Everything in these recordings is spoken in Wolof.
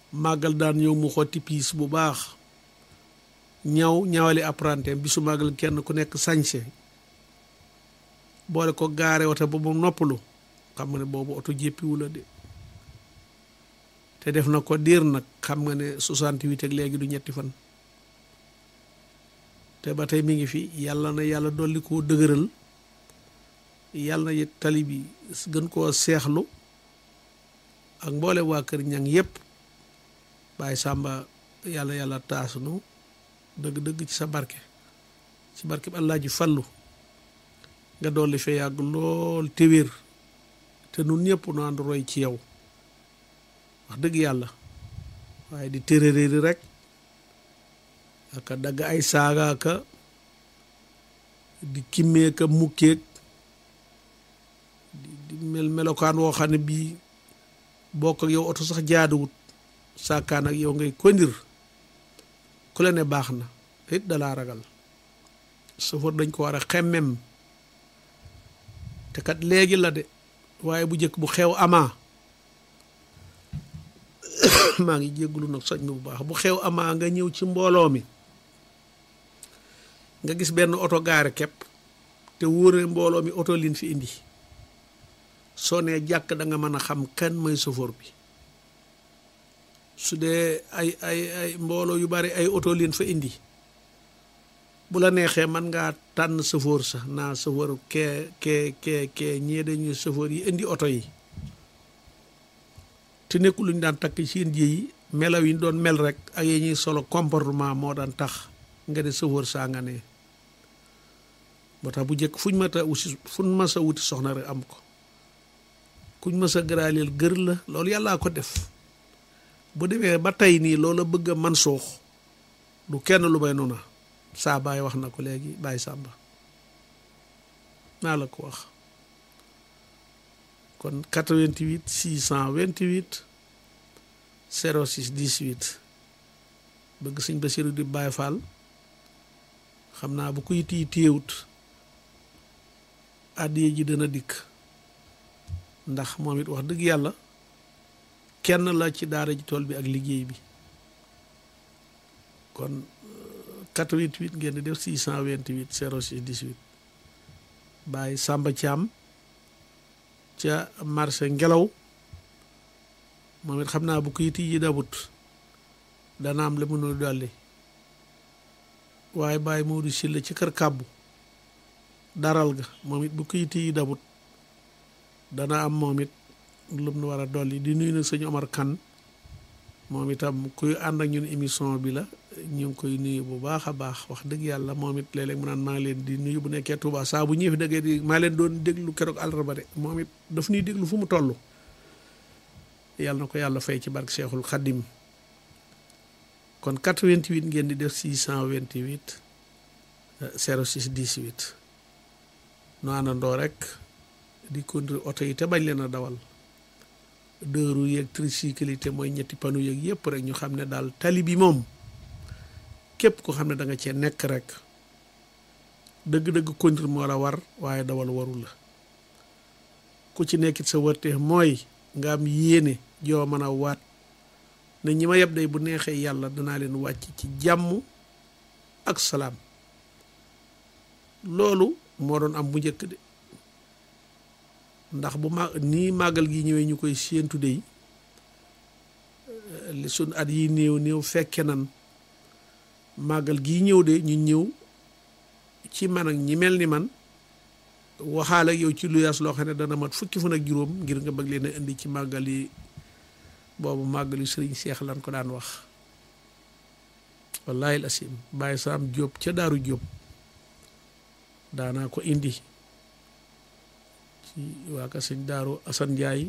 màggal daan ñëw mu xotti piis bu baax ñaw ñawali apprenti bisu màggal kenn ku nekk sañse boole ko gaare oto ba mu noppalu xam nga ne boobu oto jéppiwu la de te def na ko diir nag xam nga ne 68 ak léegi du ñetti fan te ba tey mi ngi fi yàlla na yàlla dolli koo dëgëral yàlla na it tali bi gën koo seexlu ak mboole waa kër ñang yépp bàyyi sàmba yàlla yàlla taasunu dëgg-dëgg ci sa barke ci barke bi allah ji fallu nga dolli fee yàgg lool te wér te nun ñëpp nu ànd roy ci yow wax dëgg yàlla waaye di téeréeri rek aka dagg ay saaga ka di kimmee ka mukkeeg di mel melokaan woo xam ne bii bokk ak yow oto sax jaaduwut saakaan ak yow ngay kondir ku la ne baax na it dalaa ragal safar dañ ko war a xemmem te kat léegi la de waaye bu njëkk bu xew amaa maa ngi jéggulu nag soj mi bu baax bu xew amaa nga ñëw ci mbooloo mi nga gis benn oto gaare képp te wóore mbooloo mi oto liin fi indi soo nee jàkk da nga mën a xam kan mooy chauffeur bi su dee ay ay ay mbooloo yu bari ay oto liin fa indi bu la neexee man ngaa tànn chauffeur sax naa chauffeur kee kee kee kee ñee dañuy chauffeur yi indi oto yi te nekkul lu ñu daan takk seen ji yi melaw yi ñu doon mel rek ak yi ñuy solo comportement moo daan tax nga ne chauffeur saa nga ne moo tax bu njëkk fuñ ma ta wuti fuñ ma sa wuti soxna rek am ko kuñ ma sa gëraaleel gër la loolu yàllaa ko def bu demee ba tey nii loola bëgg a man suux du kenn lu may noona saa baay wax na ko léegi baay sàmba naa la ko wax kon 88 628 06 18 bëgg sëñ Basiru di Baay Faal xam naa bu koy tii téewut àddiye ji dana dikk ndax moom it wax dëgg yàlla kenn la ci daara ji tool bi ak liggéey bi kon 88 ngeen di def 628 06 18 Baay Sàmba Caam ca marché ngelaw moom it xam naa bu koy tii ji dabut dana am la mënul dolli waaye Baay Moodu Silla ci kër kàbbu daral ga moom it bu koy tii yi dabut dana am moom it lu mu war a dolli di nuyu nag sëñ Omar Kan moom itam kuy ànd ak ñun émission bi la ñu ngi koy nuyu bu baax a baax wax dëgg yàlla moom it léeg-léeg mu naan maa ngi leen di nuyu bu nekkee Touba saa bu ñëwee fi dëggee di maa leen doon déglu keroog àllarba de moom it daf ñuy déglu fu mu toll yàlla na ko yàlla fay ci barke Cheikhul Khadim kon 88 ngeen di def 628 06 18 nu àndandoo rek di conduire oto yi te bañ leen a dawal deux roues yeeg tricycle yi te mooy ñetti panneau yeeg yëpp rek ñu xam ne daal tali bi moom képp ko xam ne da nga cee nekk rek dëgg-dëgg conduire moo la war waaye dawal warul la ku ci nekkit sa wërteex mooy nga am yéene joo mën a waat ne ñi ma yeb day bu neexee yàlla danaa leen wàcc ci jàmm ak salaam loolu moo doon am bu njëkk de ndax bu ma nii màggal gi ñëwee ñu koy séentu dey li sun at yi néew néew fekke nan màggal gii ñëw de ñu ñëw ci man ak ñi mel ni man waxaal ak yow ci lu yaas loo xam ne dana mat fukki fan ak juróom ngir nga bëgg leen a indi ci màggal yi boobu màggal yu sëriñ seex lan ko daan wax wallahi al asim bàyyi saam jóob ca daaru jóob daanaa ko indi ci waa ka sëñ daaru asan njaay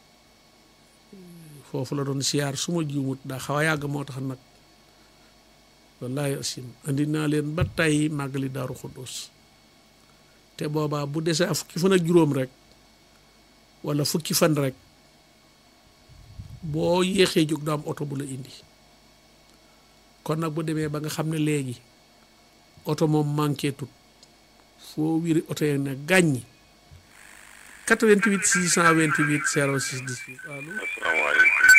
foofu la doon siyaar su ma juumut daa xaw a yàgg moo tax nag wallahi asim andi naa leen ba tey màggali daaru xuddus te boobaa bu desee fukki fan ak juróom rek wala fukki fan rek boo yéexee jóg du am oto bu la indi kon nag bu demee ba nga xam ne léegi oto moom manqué tut foo wiri oto yi ne gàññi 88 628 06 18 allo.